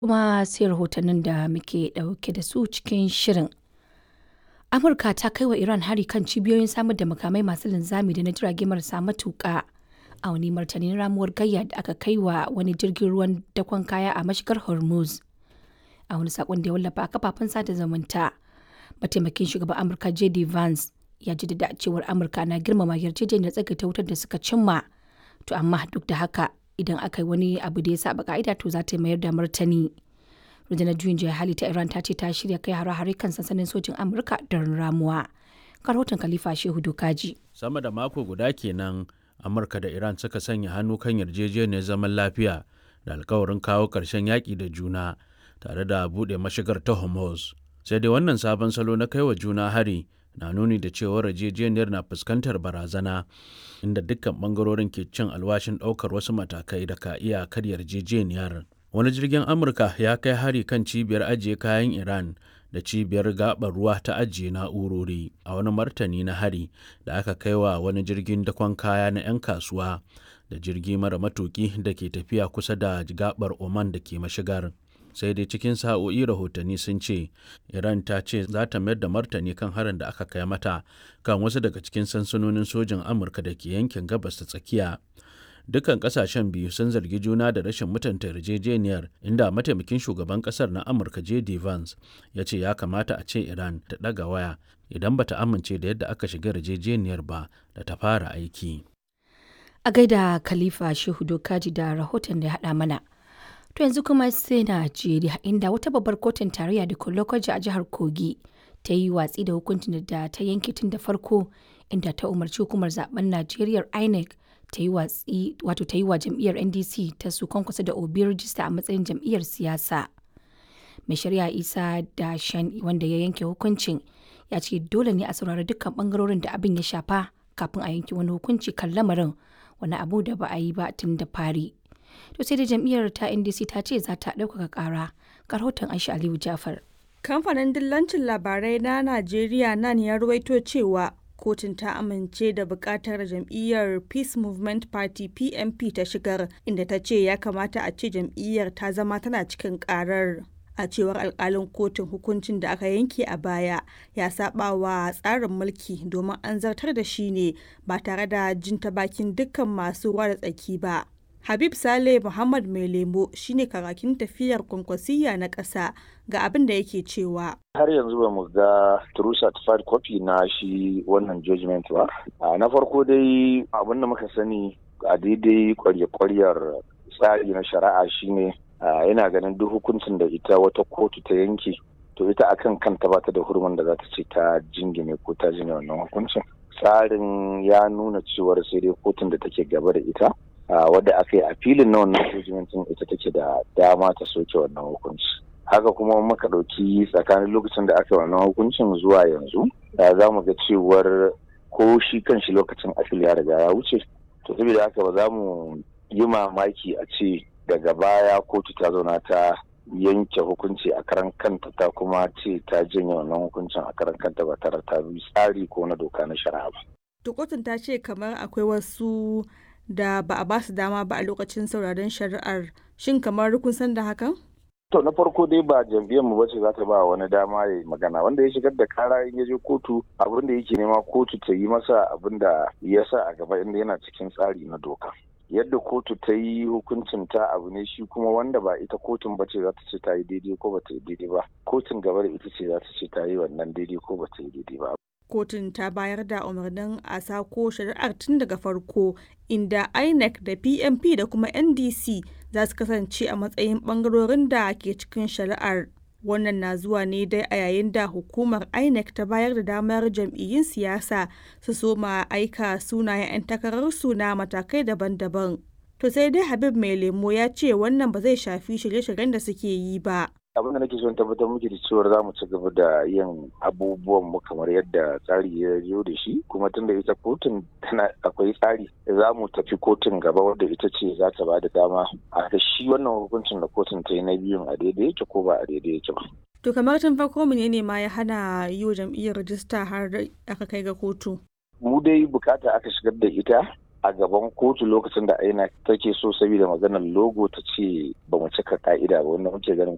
kuma sai rahotannin da muke ɗauke da su cikin shirin. Amurka ta kai wa Iran hari kan cibiyoyin samar da makamai masu linzami da na jirage marasa matuƙa a wani martanin ramuwar gayya da aka kai wa wani jirgin ruwan dakon kaya a mashigar Hormuz. A wani saƙon da ya wallafa a kafafen sada zumunta, mataimakin shugaban Amurka JD Vance ya jaddada cewar Amurka na girmama yarjejeniyar tsagaita wutar da suka cimma. To amma duk da haka idan aka yi wani abu da ya saba ka'ida to za ta mayar da martani. rundunar juyin juya hali ta iran ta ce ta shirya kai hare-hare kan sansanin sojin amurka don ramuwa rahoton khalifa shehu dokaji sama da mako guda kenan amurka da iran suka sanya hannu kan yarjejeniyar zaman lafiya da alkawarin kawo ƙarshen yaƙi da juna tare da buɗe mashigar ta hormuz sai dai wannan sabon salo na kai wa juna hari na nuni da cewar yarjejeniyar na fuskantar barazana inda dukkan bangarorin ke cin alwashin ɗaukar wasu matakai da ka iya karyar yarjejeniyar wani jirgin amurka ya kai hari kan cibiyar ajiye kayan iran da cibiyar gabar ruwa ta ajiye na'urori a wani martani na hari da aka kai wa wani jirgin dakon kaya na 'yan kasuwa da jirgi mara matuki da ke tafiya kusa da gabar oman da ke mashigar sai dai cikin sa'o'i rahotanni sun ce iran ta ce za ta mayar da martani kan harin da aka kai mata kan wasu daga cikin sansanonin sojin amurka da ke yankin gabas ta tsakiya dukkan kasashen biyu sun zargi juna da rashin mutunta yarjejeniyar inda mataimakin shugaban kasar na amurka j.d. vance ya ce ya kamata a ce iran ta ɗaga waya idan bata amince da yadda aka shiga yarjejeniyar ba da ta fara aiki a gaida khalifa shehu dokaji da rahoton da ya haɗa mana to yanzu kuma sai najeriya inda wata babbar kotun tarayya da lokaci a jihar kogi ta yi watsi da hukuncin da ta yanke tun da farko inda ta umarci hukumar zaben najeriya inec ta yi watsi wato ta yi wa jam'iyyar ndc ta su kwankwasa da obi rijista a matsayin jam'iyyar siyasa mai shari'a isa da shan wanda ya yanke hukuncin ya ce dole ne a saurari dukkan bangarorin da abin ya shafa kafin a yanke wani hukunci kan lamarin wani abu da ba a yi ba tun da fari to sai da jam'iyyar ta ndc ta ce za ta ɗaukaka ƙara rahoton aisha aliyu jafar kamfanin dillancin labarai na najeriya nan ya ruwaito cewa kotun ta amince da bukatar jam'iyyar peace movement party pmp ta shigar inda ta ce ya kamata a ce jam'iyyar ta zama tana cikin karar a cewar alkalin kotun hukuncin da aka yanke a baya ya saba wa tsarin mulki domin an zartar da shi ne ba tare da jin ta bakin dukkan masu ruwa da tsaki ba Habib Saleh Muhammad Mai Lemo shine karakin tafiyar kwankwasiyya na ƙasa ga abin da yake cewa. Har yanzu ba mu ga true certified copy na shi wannan judgment ba. Na farko dai abin da muka sani a daidai kwarya-kwaryar tsari na shari'a shine yana ganin duk hukuncin da ita wata kotu ta yanke to ita akan kanta ba ta da hurumin da za ta ce ta jingine ko ta jingine wannan hukuncin. Tsarin ya nuna cewar sai dai kotun da take gaba da ita wadda aka yi a filin na wannan hukuncin ita take da dama ta soke wannan hukunci haka kuma muka ɗauki tsakanin lokacin da aka yi wannan hukuncin zuwa yanzu za mu ga cewar ko shi kan shi lokacin afil ya riga ya wuce to saboda haka ba za mu yi mamaki a ce daga baya kotu ta zauna ta yanke hukunci a karan kanta ta kuma ce ta janye wannan hukuncin a karan kanta ba tare ta bi tsari ko na doka na shari'a ba. Kotun ta ce kamar akwai wasu da ba a basu dama ba a lokacin sauraron shari'ar shin kamar kun san da hakan? To na farko dai ba jam'iyyar mu bace za ta ba wani dama ya magana wanda ya shigar da kara in ya je kotu abin da yake nema kotu ta yi masa abin da ya sa a gaba inda yana cikin tsari na doka. Yadda kotu ta yi hukuncin ta abu ne shi kuma wanda ba ita kotun bace za ta ce ta yi daidai ko ba ta yi daidai ba. Kotun gaba da ita ce za ta ce ta yi wannan daidai ko ba ta yi daidai ba. kotun ta bayar da umarnin a sako shari'ar tun daga farko inda inec da pmp da kuma ndc za su kasance a matsayin bangarorin da ke cikin shari'ar wannan na zuwa ne dai a yayin da hukumar inec ta bayar da damar jam'iyyun siyasa su soma aika sunayen 'yan takararsu na matakai daban-daban to sai dai habib mai lemo ya ce wannan ba zai shafi shirye-shiryen da suke yi ba abin da nake son tabbatar muke da cewar za mu ci gaba da yin abubuwan mu kamar yadda tsari ya zo da shi kuma tunda ita kotun tana akwai tsari za mu tafi kotun gaba wadda ita ce za ta ba da dama a ga shi wannan hukuncin da kotun ta yi na biyun a daidai yake ko ba a daidai yake ba. To kamar tun farko menene ma ya hana yi wa jam'iyyar rajista har aka kai ga kotu? Mu dai bukata aka shigar da ita a gaban kotu lokacin da aina take so saboda maganar logo ta ce ba mu cika ka'ida ba wanda muke ganin